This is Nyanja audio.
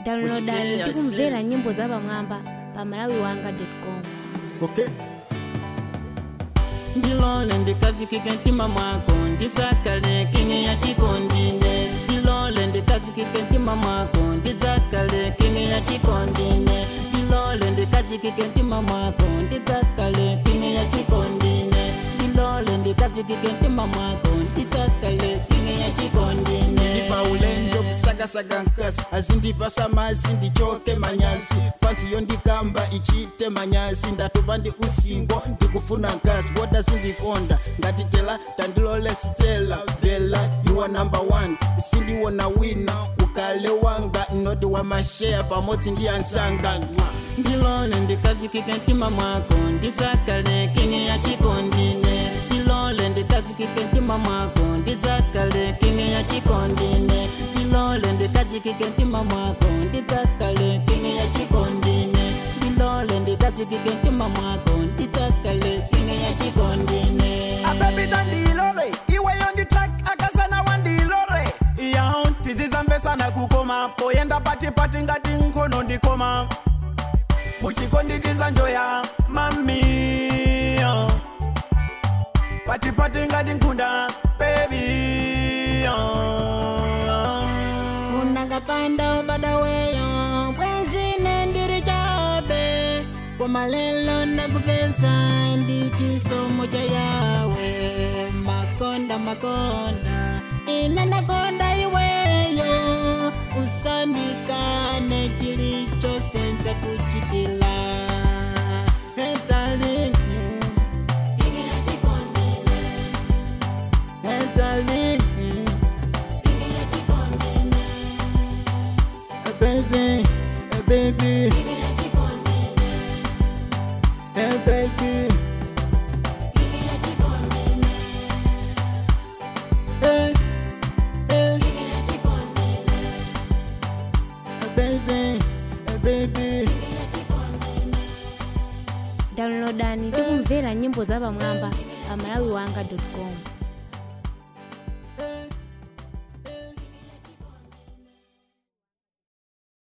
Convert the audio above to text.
downloadani Uchike tikumvera yase. nyimbo za pamwamba pa malawiwanga.com okay ndilole ndikazikike mtima mwako ndizakale kingi ya chikondine ndilole ndikazikike mtima mwako ndizakale kingi ya chikondine ndilole ndikazikike mtima mwako ndizakale kingi ya chikondine ndilole ndikazikike mtima mwako ndizakale kingi ya chikondine ndipaulendo kusakasaka nkasi azindipasa mazi ndichoke manyazi fansi yondikamba ichite manyazi ndatopa ndi usingo ndikufuna nkasi boda zindikonda ngati tela tandilole sitela vela yuwa number one sindiwona wina ukale wanga noti wa masheya pamodzi ndi ansanga ndilole ndikazikike mtima mwako ndizakale kingi ya chikondine ndilole ndikazikike mtima mwako ndizakale kingi ya chikondine ndilole ndikazikike mtima mwako ndizakale kingi ya chikondine ndilole ndikazikike mtima mwako ndizakale kingi ya chikondine abebita ndilole iweyo nditrak akasana wandilole iyaho tizizambesana kukoma poyenda patipati ngati nkhono ndikoma muchikonditiza njoya mamiyo patipati ngati nkhunda bebiyo unakapanda ubadaweyo bwenzine ndiri chabe kwamalelo ndakupeza ndi chisomo cha yawe makonda makonda ine ndakonda iweyo usandikane chilichosenza kuchitila Hey, darling. Hey, darling. Hey, baby, hey, baby. Hey, baby. Hey, hey. Hey, baby, hey, baby. downloadani tikumvera nyimbo za pamwamba pa malawiwanga.com